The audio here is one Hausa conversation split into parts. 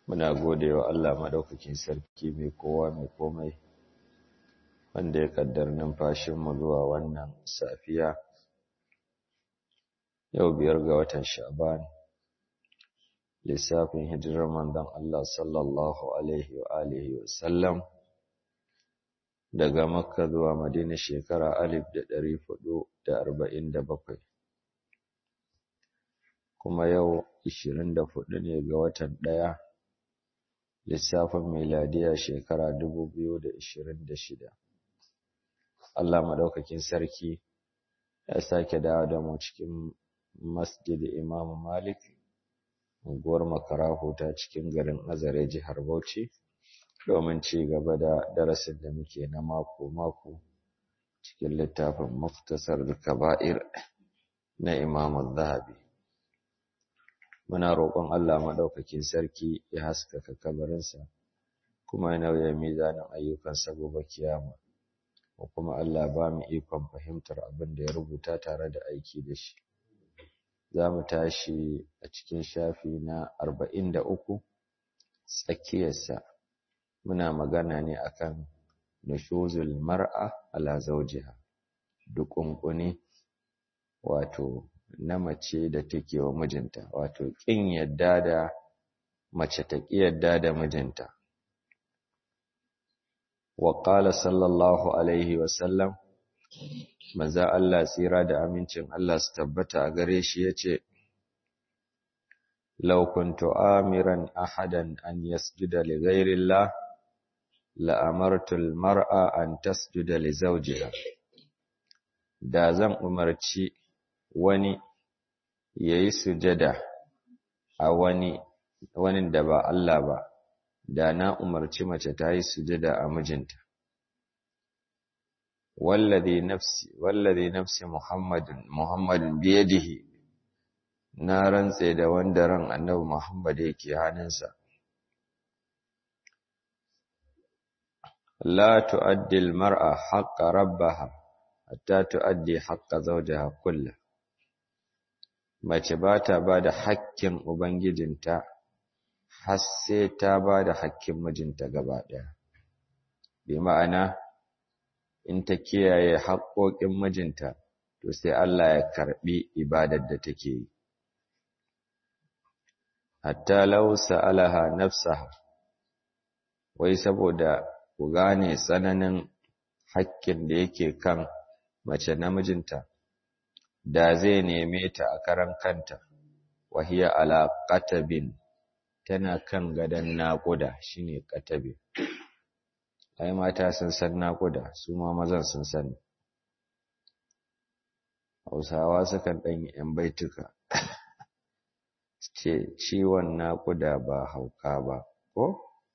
muna gode wa Allah maɗaukakin sarki mai kowa mai komai wanda ya kaddar numfashinmu zuwa wannan safiya yau biyar ga watan sha'ban lissafin hijirar manzon Allah sallallahu alaihi wa alihi wa sallam daga makka zuwa madina shekara alif da ɗari hudu da arba'in da bakwai kuma yau ishirin da hudu ne ga watan ɗaya lissafin miladiya shekara dubu biyu da ishirin da shida Allah maɗaukakin sarki ya sake dawo da mu cikin masjid Imam Malik unguwar Makarahu ta cikin garin Azare jihar Bauchi domin ci gaba da darasin da muke na mako-mako cikin littafin Muftasar Kaba'ir na Imam Zahabi muna roƙon Allah maɗaukakin sarki ya haskaka kabarinsa kuma ya nauya mizanin ayyukansa gobe kiyama ko kuma Allah ba mu ikon fahimtar abin da ya rubuta tare da aiki da shi za mu tashi a cikin shafi na arba'in da uku tsakiyarsa muna magana ne akan nushuzul mar'a ala zawjiha dukunkuni wato na mace da take wa mijinta wato kin yadda da mace ta ki yadda da mijinta wa qala sallallahu alaihi wa sallam manzo Allah tsira da amincin Allah su tabbata a gare shi yace law kuntu amiran ahadan an yasjuda li ghayri Allah la amartu al mar'a an tasjuda li zawjiha da zan umarci wani yayi sujada a wani wani da ba Allah ba da na umarci mace ta yi sujada a mijinta wallazi nafsi wallazi nafsi muhammadin muhammadin biyadihi na rantse da wanda ran annabi muhammad yake hannunsa la tuaddi almar'a haqqa rabbaha hatta tuaddi haqqa zawjiha kullu mace ba ta ba da hakkin ubangijinta har sai ta ba da hakkin mijinta gaba ɗaya bi ma'ana in ta kiyaye haƙoƙin mijinta to sai Allah ya karɓi ibadar da take yi hatta law sa'alaha nafsaha wai saboda ku gane tsananin hakkin da yake kan mace namijinta da zai neme ta a karan kanta wahiya ala qatabin tana kan gadon naƙuda shine qatabin ai mata sun san naƙuda su ma mazan sun sani hausawa sukan ɗan yi ‘yan baituka ce ciwon naƙuda ba hauka ba ko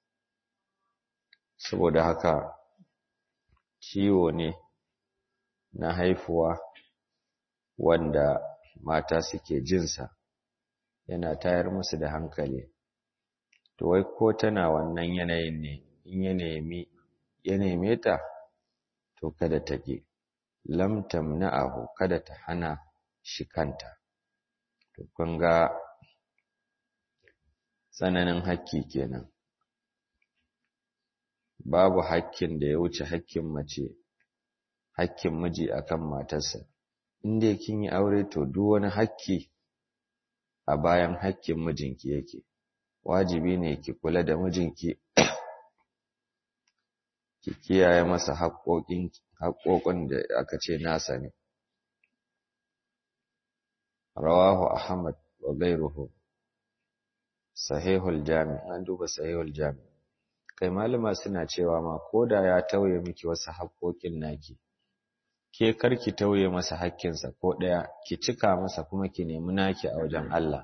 saboda haka ciwo ne na haifuwa wanda mata suke jinsa yana tayar musu da hankali to wai ko tana wannan yanayin ne in ya nemi ya neme ta to kada ta ƙi lam tamna'ahu kada ta hana shi kanta to kun ga tsananin hakki kenan babu hakkin da ya wuce hakkin mace hakkin miji akan matarsa in dai kin yi aure to duk wani hakki a bayan hakkin mijinki yake wajibi ne ki kula da mijinki ki kiyaye masa haƙoƙin haƙoƙin da aka ce nasa ne rawahu ahmad wa ghayruhu sahihul jami an duba sahihul jami kai malama suna cewa ma koda ya tauye miki wasu haƙoƙin naki ke karki tauye masa haƙƙinsa ko ɗaya ki cika masa kuma ki nemi naki a wajen Allah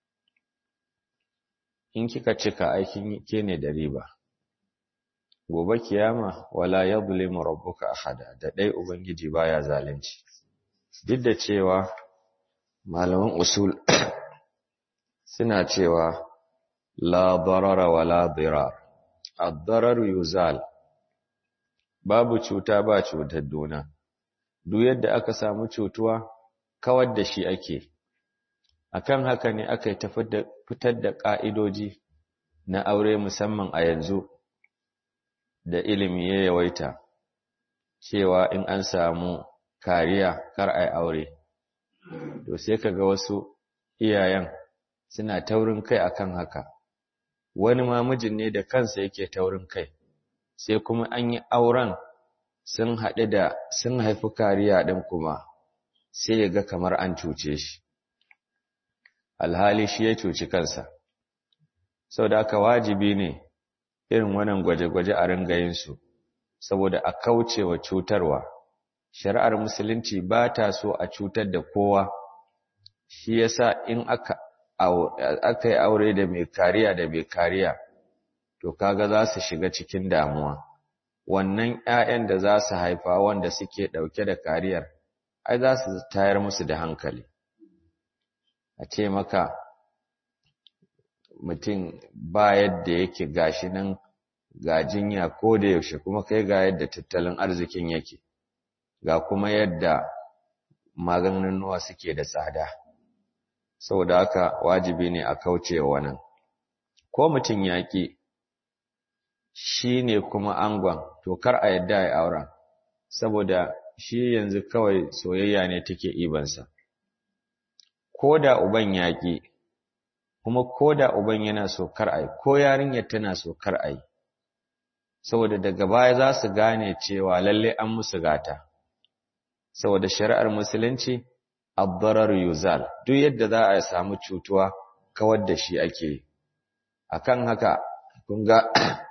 in kika cika aikin ke ne da riba gobe kiyama wala yadhlimu rabbuka ahada da dai ubangiji baya zalunci duk da cewa malaman usul suna cewa la darara wala dirar ad-darar yuzal babu cuta ba cutar dona duk yadda aka samu cutuwa kawar da shi ake akan haka ne aka fitar da ƙa'idoji na aure musamman a yanzu da ilimi ya yawaita cewa in an samu kariya kar a yi aure to sai kaga wasu iyayen suna taurin kai akan haka wani ma mijin ne da kansa yake taurin kai sai kuma an yi auren sun haɗu da sun haifi kariya ɗin kuma sai ya ga kamar an cuce shi alhali shi ya cuci kansa sau da aka wajibi ne irin wannan gwaje-gwaje a ringayinsu saboda a kauce wa cutarwa shari'ar musulunci ba ta so a cutar da kowa shi yasa in aka aka yi aure da mai kariya da mai kariya to kaga za su shiga cikin damuwa wannan ƴaƴan da za su haifa wanda suke ɗauke da kariyar ai za su tayar musu da hankali a ce maka mutum ba yadda yake gashi nan ga jinya ko da yaushe kuma kai ga yadda tattalin arzikin yake ga kuma yadda maganunuwa suke da tsada saboda haka wajibi ne a kauce wannan ko mutum yaƙi shi ne kuma angon to kar a yadda ya auren saboda shi yanzu kawai soyayya ne take ibansa ko da uban yaƙi kuma ko da uban yana so kar ai ko yarinyar tana so kar ai saboda daga baya za su gane cewa lalle an musu gata saboda shari'ar musulunci ad-darar yuzal duk yadda za a samu cutuwa kawar da shi ake akan haka kun ga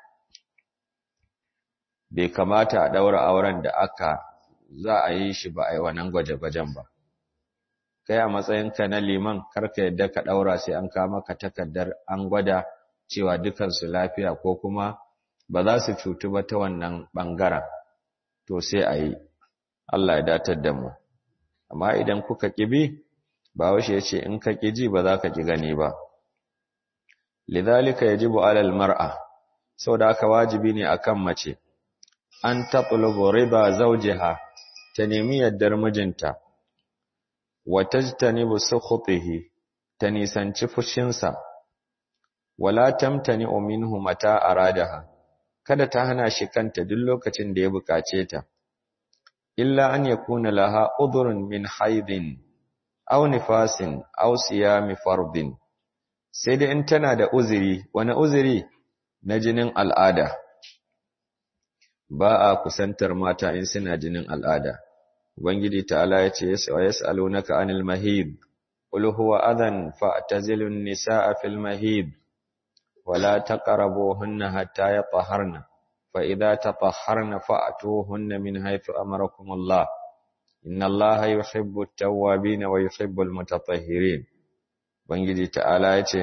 bai kamata a daura auren da aka za a yi shi ba a yi wannan gwaje-gwajen ba kai a matsayinka na liman karka yadda ka daura sai an kama ka takardar an gwada cewa dukansu lafiya ko kuma ba za su cutu ba ta wannan bangaren to sai a yi Allah ya datar da mu amma idan kuka kibi ba washe ya ce in ka ji ba za ka ki gani ba lidhalika yajibu alal mar'a saboda haka wajibi ne akan mace an tatlubu riba zawjiha ta nemi yaddar mijinta wa tajtanibu sukhutihi ta nisanci fushinsa wala tamtani minhu mata aradaha kada ta hana shi kanta duk lokacin da ya bukace ta illa an yakuna laha udhrun min haidin aw nifasin aw siyami fardin sai dai in tana da uzuri wani uzuri na jinin al'ada ba a kusantar mata in suna jinin al'ada ubangiji ta'ala ya ce wa yas'alunaka anil mahid qul huwa adhan fa'tazilun nisaa fil mahid wala taqrabuhunna hatta yatahharna fa idza tatahharna fa'tuhunna min haythu amarakum Allah inna Allaha yuhibbu at-tawwabin wa yuhibbu al-mutatahhirin ubangiji ta'ala ya ce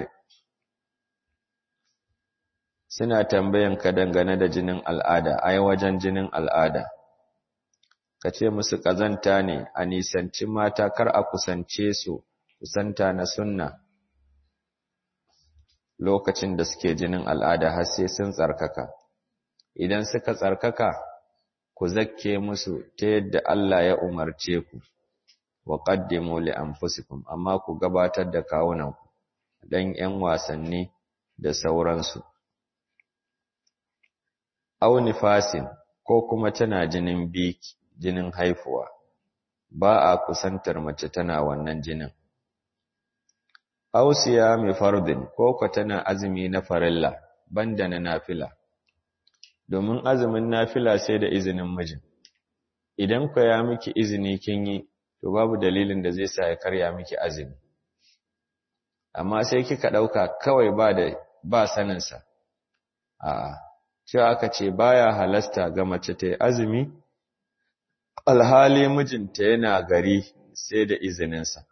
suna tambayan ka dangane da jinin al'ada ai wajen jinin al'ada ka ce musu ƙazanta ne a nisanci mata kar a kusance su kusanta na sunna lokacin da suke jinin al'ada har sai sun tsarkaka idan suka tsarkaka ku zakke musu ta yadda Allah ya umarce ku wa qaddimu li anfusikum amma ku gabatar da kawunanku dan 'yan wasanni da sauransu aw nifasin ko kuma tana jinin biki jinin haifuwa ba a kusantar mace tana wannan jinin aw siyami fardin ko ko tana azumi na farilla banda na nafila domin azumin nafila sai da izinin mijin idan ku ya miki izini kin yi to babu dalilin da zai sa ya karya miki azumi amma sai kika dauka kawai ba da ba saninsa a'a cewa aka ce baya halasta ga mace ta yi azumi alhali mijinta yana gari sai da izininsa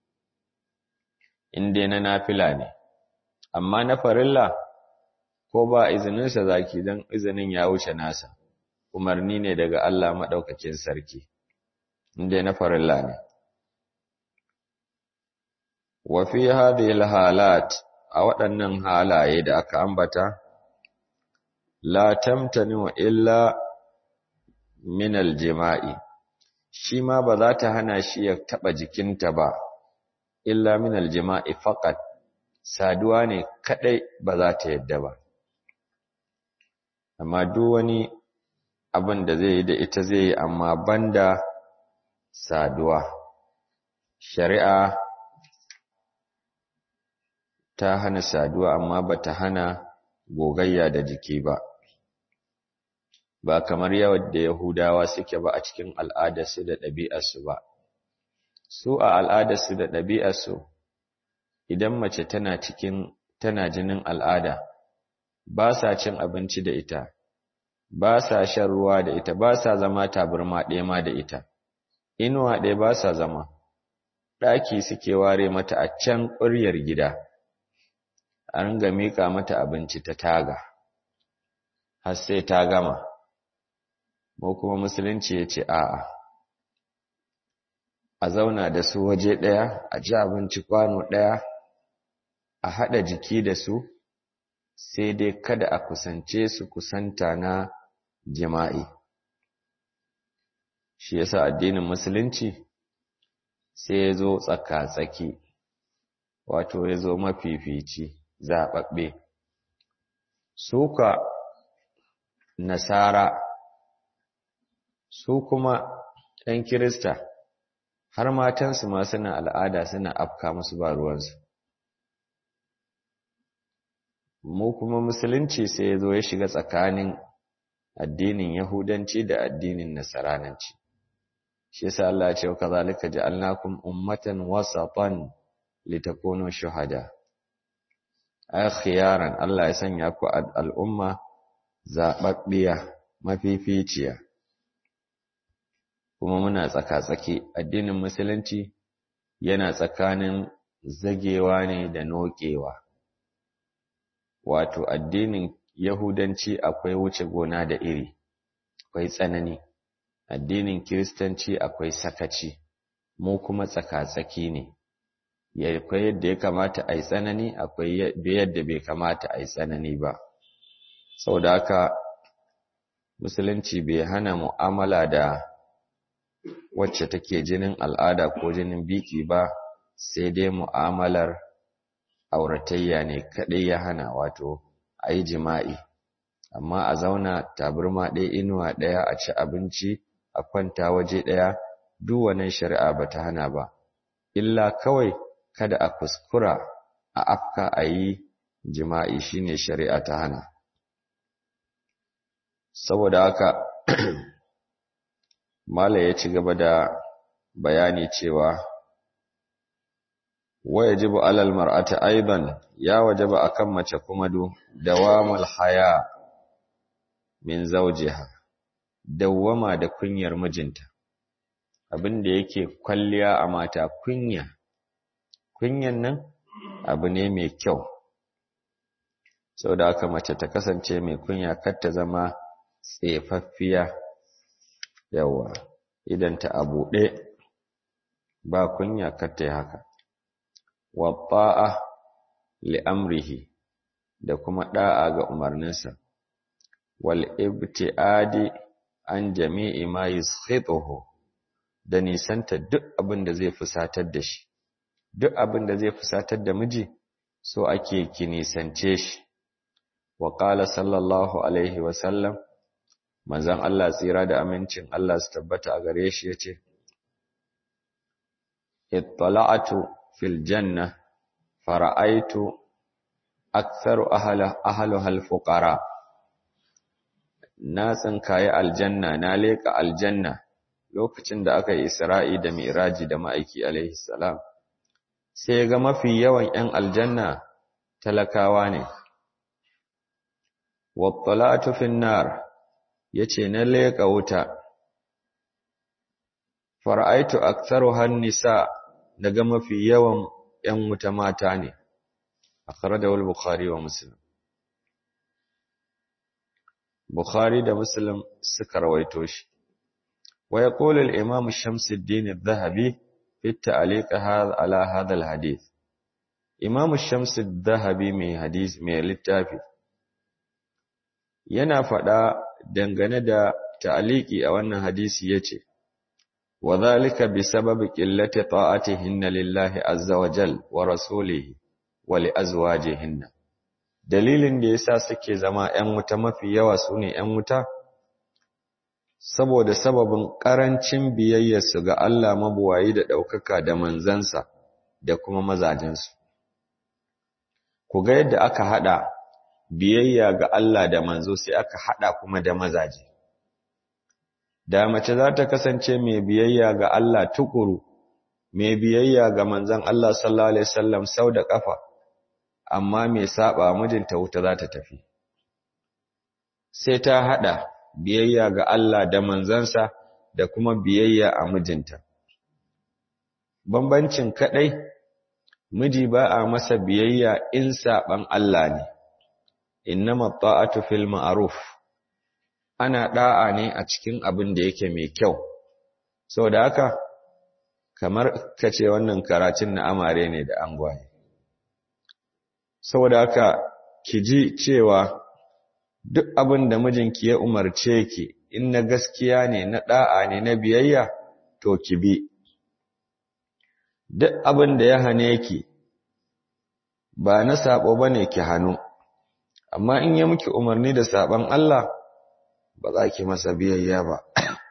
inda na nafila ne amma na farilla ko ba izininsa zaki don izinin ya wuce nasa umarni ne daga Allah maɗaukakin sarki inda na farilla ne wa fi hadhihi halat a waɗannan halaye da aka ambata la tamtani wa illa min aljima'i shi ma ba za ta hana shi ya taba jikinta ba illa min aljima'i faqat saduwa ne kadai ba za ta yadda ba amma duk wani abin da zai yi da ita zai yi amma banda saduwa shari'a ta hana saduwa amma bata hana gogayya da jiki ba ba kamar yawan da Yahudawa suke ba a cikin al'adarsu da ɗabi'arsu ba su a al'adarsu da ɗabi'arsu idan mace tana cikin tana jinin al'ada ba sa cin abinci da ita ba sa shan ruwa da ita ba sa zama taburma ɗaya ma da ita inuwa ɗaya ba sa zama ɗaki suke ware mata a can ƙuryar gida a ringa miƙa mata abinci ta taga har sai ta gama mu kuma musulunci ya ce a'a a zauna da su waje ɗaya a ci abinci kwano ɗaya a haɗa jiki da su sai dai kada a kusance su kusanta na jima'i shi yasa addinin musulunci sai ya zo tsaka-tsaki wato ya zo mafifici zaɓaɓɓe suka nasara su kuma ‘yan kirista har matansu ma suna al'ada suna afka musu ba ruwansu mu kuma musulunci sai ya zo ya shiga tsakanin addinin yahudanci da addinin nasarananci shi yasa Allah ya ce wa kazalika ja'alnakum ummatan wasatan litakunu shuhada ay khiyaran Allah ya sanya ku al'umma zababbiya mafificiya kuma muna tsaka-tsaki addinin musulunci yana tsakanin zagewa ne da nokewa wato addinin yahudanci akwai wuce gona da iri akwai tsanani addinin kiristanci akwai sakaci mu kuma tsaka-tsaki ne akwai yadda ya kamata a yi tsanani akwai yadda bai kamata a yi tsanani ba sau da haka musulunci bai hana mu'amala da wacce take jinin al'ada ko jinin biki ba sai dai mu'amalar auratayya ne kaɗai ya hana wato a yi jima'i amma a zauna taburma ɗaya inuwa ɗaya a ci abinci a kwanta waje ɗaya duk wannan shari'a ba ta hana ba illa kawai kada a kuskura a afka a yi jima'i shine shari'a ta hana saboda haka Mala ya ci gaba da bayani cewa wa yajibu alal mar'ati aidan ya wajaba akan mace kuma du dawamul haya min zawjiha dawwama da kunyar mijinta abin da yake kwalliya a mata kunya kunyan nan abu ne mai kyau saboda haka mace ta kasance mai kunya kar ta zama tsefaffiya yawa idan ta a buɗe ba kunya kar ta yi haka wa ta'a li amrihi da kuma da'a ga umarninsa wal ibtiadi an jami'i ma yuskhituhu da nisanta duk abin da zai fusatar da shi duk abin da zai fusatar da miji so ake ki nisance shi wa qala sallallahu alaihi wa sallam manzon Allah tsira da amincin Allah su tabbata a gare shi yace ittala'atu fil janna fara'aitu aktharu ahla ahluha al-fuqara na tsinkaye aljanna na leka aljanna lokacin da aka yi Isra'i da Mi'raji da ma'aiki alaihi salam sai ga mafi yawan 'yan aljanna talakawa ne wattalatu fin nar yace na leka wuta fara'aitu aktharuha nisa daga mafi yawan 'yan wuta mata ne akhrajahu al-bukhari wa muslim bukhari da muslim suka rawaito shi wa yaqulu al-imam shamsuddin adh-dhahabi fi at-ta'liq ala hadha al-hadith imam shams adh-dhahabi mai hadith mai littafi yana fada dangane da ta'liqi a wannan hadisi yace wa dhalika bi sababi qillati ta'atihinna lillahi azza wa jal wa rasulihi wa li azwajihinna dalilin da yasa suke zama ƴan wuta mafi yawa sune ƴan wuta saboda sababin ƙarancin biyayyarsu ga Allah mabuwayi da ɗaukaka da manzansa da kuma mazajensu. Ku ga yadda aka haɗa biyayya ga Allah da manzo sai aka haɗa kuma da mazaje. Da mace za ta kasance mai biyayya ga Allah tukuru, mai biyayya ga manzan Allah sallallahu Alaihi wasallam sau da ƙafa, amma mai saɓa mijinta wuta za ta tafi. Sai ta haɗa biyayya ga Allah da manzansa da kuma biyayya a mijinta. Bambancin kaɗai, miji ba a masa biyayya in saɓan Allah ne, innama ta'atu fil ma'ruf ana ɗa'a ne a cikin abin da yake mai kyau, sau da haka, kamar ka ce wannan karatun na amare ne da angwaye. Sau da haka, ki ji cewa duk abin da mijinki ya umarce ki in na gaskiya ne na da'a ne na biyayya to ki bi duk abin da ya hane ki ba na sabo bane ki hannu amma in ya miki umarni da saban Allah ba za ki masa biyayya ba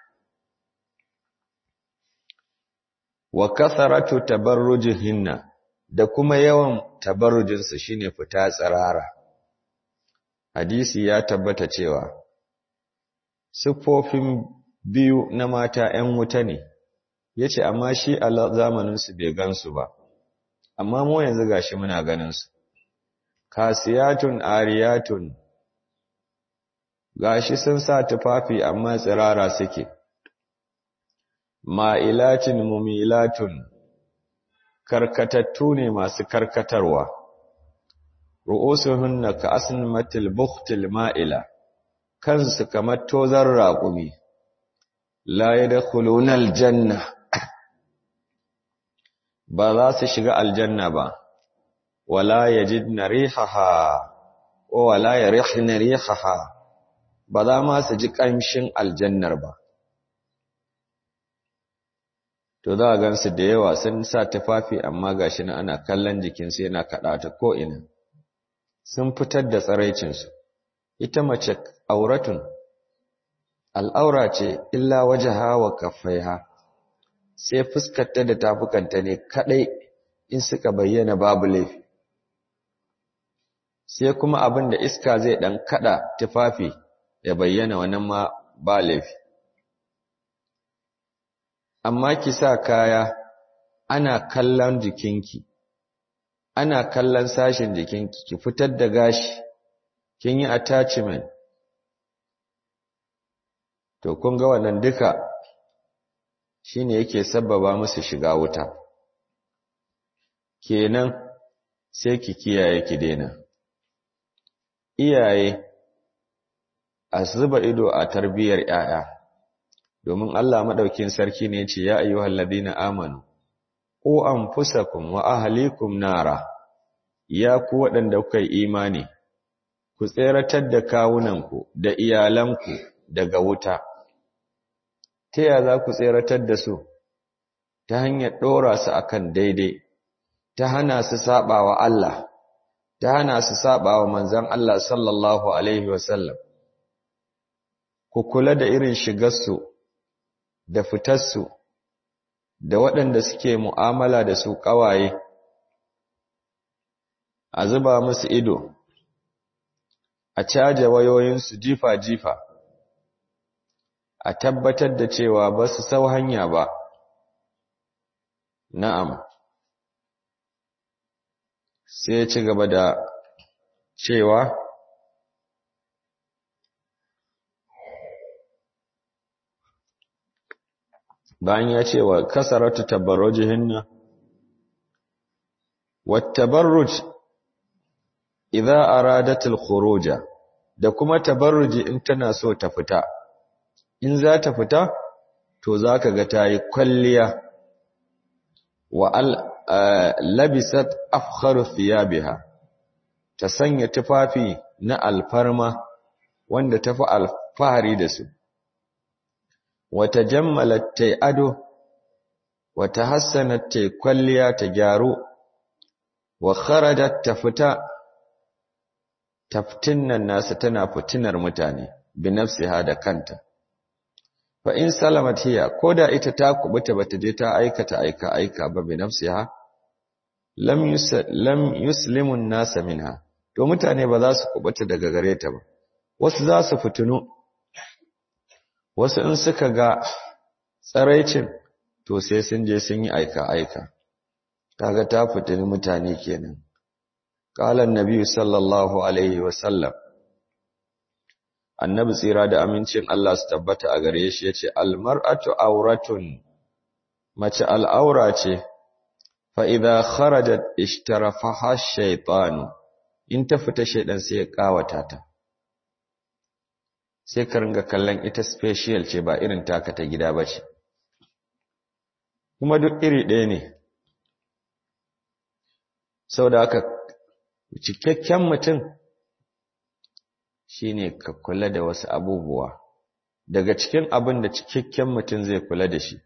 wa kasaratu tabarrujihinna da kuma yawan tabarrujinsu shine fita tsirara hadisi ya tabbata cewa siffofin biyu na mata ‘yan wuta ne, ya ce, amma shi a zamaninsu bai gansu ba, amma mu yanzu gashi muna ganinsu. Kasiyatun ariyatun, gashi sun sa tufafi amma tsirara suke, ma'ilatin mumilatun, karkatattu ne masu karkatarwa. ru'usuhunna ka asnimatil bukhtil ma'ila kansu kamar tozar raƙumi la yadkhuluna aljanna ba za su shiga aljanna ba wala yajidna rihaha wa wala yarihna rihaha ba za ma su ji ƙamshin aljannar ba to za a gansu da yawa sun sa tufafi amma gashi na ana kallon jikinsu yana kaɗa ta ko'ina sun fitar da tsaraicinsu ita mace auratun al'aura ce illa waje hawa kafaiha sai fuskarta da tafukanta ne kadai in suka bayyana babu laifi sai kuma abin da iska zai dan kada tufafi ya bayyana wannan ma ba laifi amma ki sa kaya ana kallon jikinki ana kallon sashen jikinki ki fitar da gashi kin yi attachment to kun ga wannan duka shine yake sabbaba musu shiga wuta kenan sai ki kiyaye ki daina iyaye a zuba ido a tarbiyyar 'ya'ya domin Allah madaukin sarki ne yace ya ayyuhal ladina amanu ku anfusakum wa ahlikum nara ya ku waɗanda kuka yi imani ku tseratar da kawunanku da iyalanku daga wuta ta ya za ku tseratar da su ta hanyar ɗora su akan daidai ta hana su saba wa Allah ta hana su saba wa manzon Allah sallallahu alaihi wasallam ku kula da irin shigarsu da fitarsu da waɗanda suke mu'amala da su ƙawaye a zuba musu ido a caje wayoyinsu jifa-jifa a tabbatar da cewa ba su sau hanya ba na'am sai ya ci gaba da cewa bayan ya ce wa kasaratu tabarrujihinna wattabarruj idza aradat al-khuruja da kuma tabarruji in tana so ta fita in za ta fita to zaka ga tayi kwalliya wa al labisat afkharu thiyabiha ta sanya tufafi na alfarma wanda tafi alfahari da su wata jammalat ta ado wata hassanat ta kwalliya ta gyaru wa kharajat tafita taftinnan nasu tana fitinar mutane bi nafsiha da kanta fa in salamat hiya koda ita ta kubuta bata je ta aikata aika aika ba bi nafsiha lam lam yuslimu an-nasa minha to mutane ba za su kubuta daga gare ta ba wasu za su fitinu wasu in suka ga tsaraicin to sai sun je sun yi aika aika kaga ta fitini mutane kenan qala annabi sallallahu alaihi wasallam annabi tsira da amincin Allah su tabbata a gare shi yace almar'atu auratun mace al'aura ce fa idza kharajat ishtarafaha shaytanu in ta fita shaydan sai ya kawata ta sai ka ringa kallon ita special ce ba irin taka ta gida bace kuma duk iri ɗaya ne saboda haka cikakken mutum shine ka kula da wasu abubuwa daga cikin abin da cikakken mutum zai kula da shi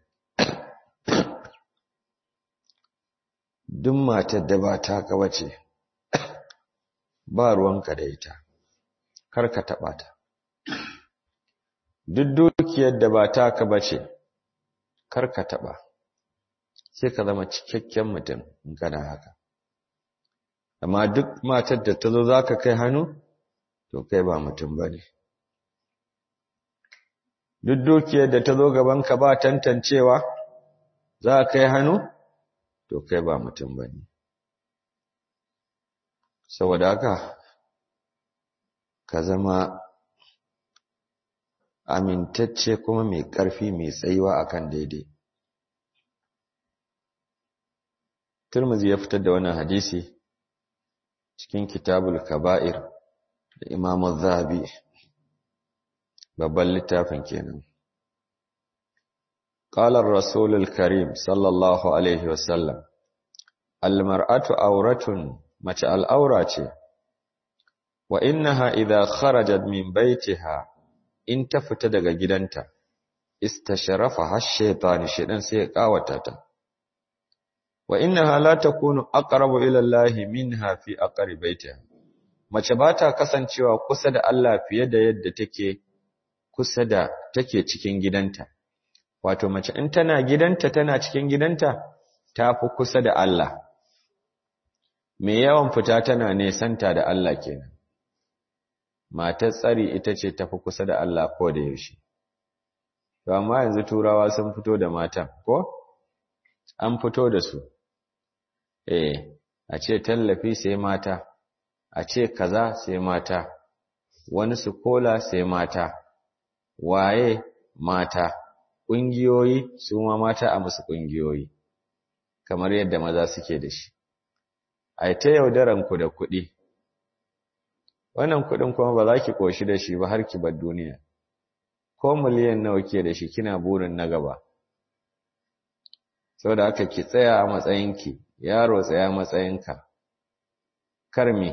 duk matar da ba taka bace ba ruwanka da ita kar ka taɓa ta duk dukiyar da ba taka bace kar ka taɓa sai ka zama cikakken mutum in kana haka amma duk matar da ta zo za ka kai hannu to kai ba mutum ba ne duk dukiyar da ta zo gabanka ba tantancewa za ka kai hannu to kai ba mutum ba ne saboda haka ka zama amintacce kuma mai ƙarfi mai tsayuwa akan daidai Turmuzi ya fitar da wannan hadisi cikin kitabul kaba'ir da Imam Zahabi babban littafin kenan qala ar-rasul al-karim sallallahu alaihi wasallam al-mar'atu awratun mace al'aura ce wa innaha idha kharajat min baytiha in ta fita daga gidanta istasharafa ash-shaytan shedan sai ya kawata ta wa innaha la takunu aqrabu ila Allah minha fi aqri baitiha mace ba ta kasancewa kusa da Allah fiye da yadda take kusa da take cikin gidanta wato mace in tana gidanta tana cikin gidanta tafi kusa da Allah me yawan fita tana nesanta da Allah kenan matar tsari ita ce tafi kusa da Allah ko da yaushe to amma yanzu turawa sun fito da matan ko an fito da su eh a ce tallafi sai mata a ce kaza sai mata wani su kola sai mata waye mata ƙungiyoyi su ma mata a musu ƙungiyoyi kamar yadda maza suke da shi ai ta yaudaran ku da kuɗi wannan kuɗin kuma ba za ki ƙoshi da shi ba har ki bar duniya ko miliyan nawa ke da shi kina burin na gaba saboda haka ki tsaya a matsayinki yaro tsaya matsayinka kar me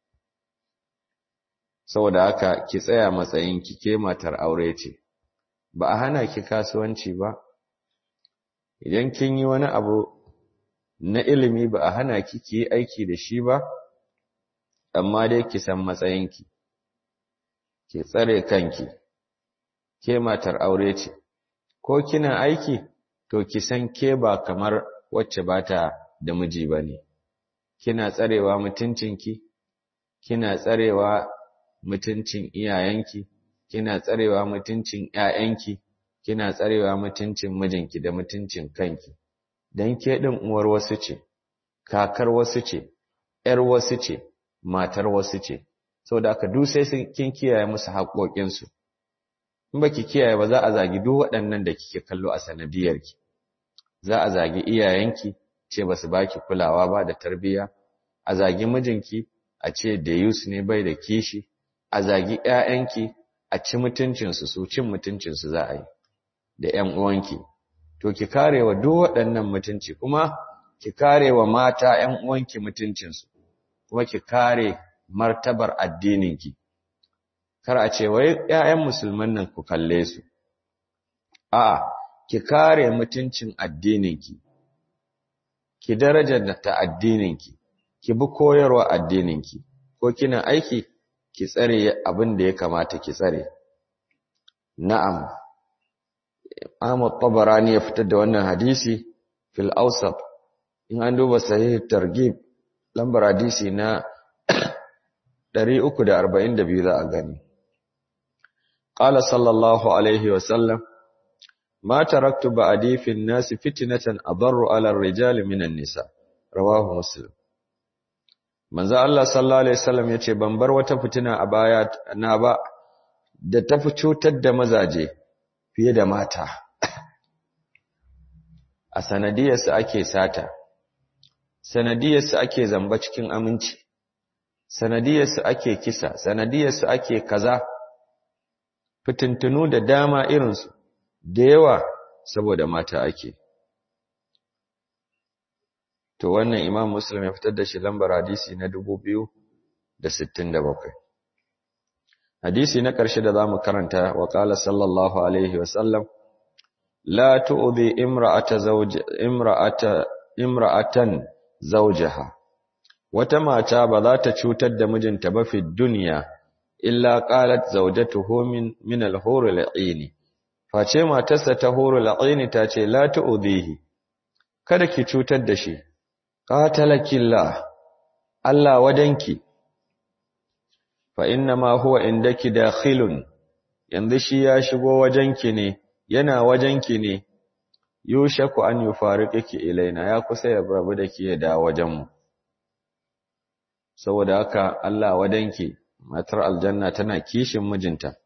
saboda haka ki tsaya matsayinki ke matar aure ce ba a hana ki kasuwanci ba idan kin yi wani abu na ilimi ba a hana ki ki yi aiki da shi ba amma dai ki san matsayinki ki tsare kanki ke matar aure ce ko kina aiki to ki san ke ba kamar wacce ba ta da miji ba ne kina tsarewa mutuncinki kina tsarewa mutuncin iyayenki kina tsarewa mutuncin ƴaƴanki kina tsarewa mutuncin mijinki da mutuncin kanki dan ke din uwar wasu ce kakar wasu ce ƴar wasu ce matar wasu ce saboda haka duk sai kin kiyaye musu haƙoƙin su in baki kiyaye ba za a zagi duk waɗannan da kike kallo a sanadiyarki za a zagi iyayenki ce ba su baki kulawa ba da tarbiyya a zagi mijinki a ce da yus ne bai da kishi a zagi ƴaƴanki a ci mutuncinsu su cin mutuncinsu za a yi da ƴan uwanki to ki karewa duk waɗannan mutunci kuma ki karewa mata ƴan uwanki mutuncinsu kuma ki kare martabar addininki kar a ce wai ƴaƴan musulman nan ku kalle su a'a ki kare mutuncin addininki ki darajar ta addininki ki bi koyarwa addininki ko kina aiki ki tsare abin da ya kamata ki tsare na'am Ahmad Tabarani ya fitar da wannan hadisi fil awsat in an duba sahih targhib lambar hadisi na 342 za a gani qala sallallahu alaihi wa sallam ma taraktu ba'di fi an-nas fitnatan adarru ala ar-rijali min an-nisa rawahu muslim manzo Allah sallallahu alaihi wasallam yace ban bar wata fitina a baya na ba da tafi cutar da mazaje fiye da mata a sanadiyarsu ake sata sanadiyarsu ake zamba cikin aminci sanadiyarsu ake kisa sanadiyarsu ake kaza fitintunu da dama irinsu da yawa saboda mata ake to wannan imam muslim ya fitar da shi lambar hadisi na 2067 hadisi na ƙarshe da zamu karanta wa qala sallallahu alaihi wa sallam la tu'dhi imra'ata zawj imra'ata imra'atan zawjaha wata mata ba za ta cutar da mijinta ba fi duniya illa qalat zawjatuhu min min al-hur al-'ain face matarsa ta hur al-'ain ta ce la tu'dhihi kada ki cutar da shi qatalakillah Allah wadanki fa inna ma huwa indaki dakhilun yanzu shi ya shigo wajenki ne yana wajenki ne yushaku an yufariqiki ilaina ya kusa ya rabu da ki da wajenmu saboda haka Allah wadanki matar aljanna tana kishin mijinta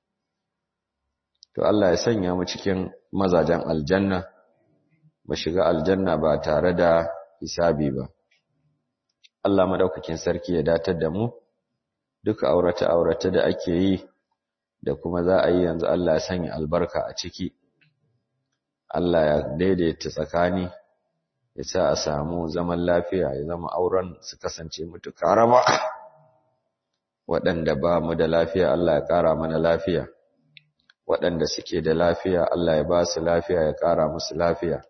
to Allah ya sanya mu cikin mazajen aljanna mu shiga aljanna ba tare da hisabi ba Allah madaukakin sarki ya datar da mu duka aurata aurata da ake yi da kuma za a yi yanzu Allah ya sanya albarka a ciki Allah ya daidaita tsakani ya sa a samu zaman lafiya ya zama auren su kasance mutuka raba waɗanda ba mu da lafiya Allah ya ƙara mana lafiya waɗanda suke da lafiya Allah ya ba su lafiya ya ƙara musu lafiya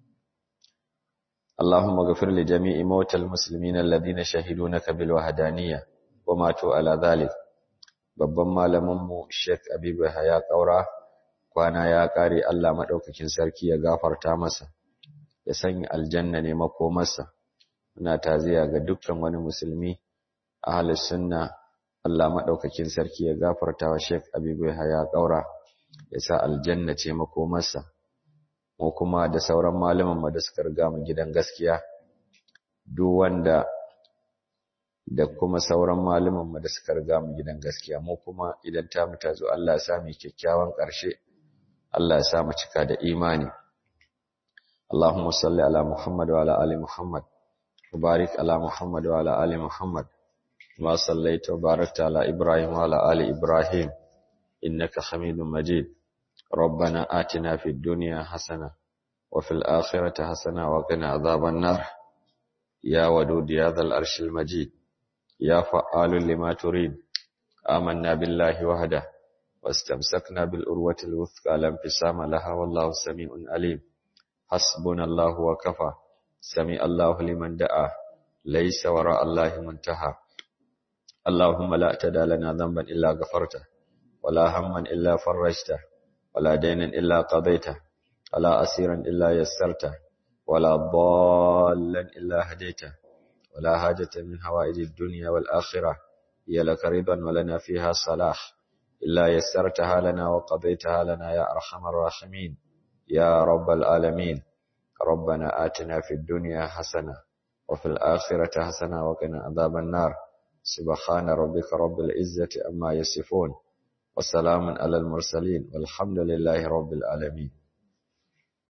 اللهم اغفر لجميع موتى المسلمين الذين شهدوا لك بالوحدانية وماتوا على ذلك babban malaminmu Sheikh Abibu ya kaura kwana ya kare Allah madaukakin sarki ya gafarta masa ya sanya aljanna ne makomarsa muna taziya ga dukkan wani musulmi ahlus sunna Allah madaukakin sarki ya gafarta wa Sheikh Abibu ya kaura ya sa aljanna ce makomarsa mu kuma da sauran malaman mu da suka riga mu gidan gaskiya duk wanda da kuma sauran malaman mu da suka riga mu gidan gaskiya mu kuma idan ta mu tazo Allah ya sa mu kyakkyawan ƙarshe Allah ya sa mu cika da imani Allahumma salli ala Muhammad wa ala ali Muhammad wa barik ala Muhammad wa ala ali Muhammad ma sallaita wa barakta ala Ibrahim wa ala ali Ibrahim innaka Hamidum Majid ربنا آتنا في الدنيا حسنة وفي الآخرة حسنة وقنا عذاب النار يا ودود يا ذا الأرش المجيد يا فعال لما تريد آمنا بالله وحده واستمسكنا بالأروة الوثقى لا انفصام لها والله سميع عليم حسبنا الله وكفى سمع الله لمن دعا ليس وراء الله منتهى اللهم لا تدع لنا ذنبا إلا غفرته ولا هما إلا فرجته ولا دينا إلا قضيته ولا أسيرا إلا يسرته ولا ضالا إلا هديته ولا حاجة من هوائج الدنيا والآخرة هي لك رضا ولنا فيها صلاح إلا يسرتها لنا وقضيتها لنا يا أرحم الراحمين يا رب العالمين ربنا آتنا في الدنيا حسنة وفي الآخرة حسنة وقنا عذاب النار سبحان ربك رب العزة أما يصفون وسلام على المرسلين والحمد لله رب العالمين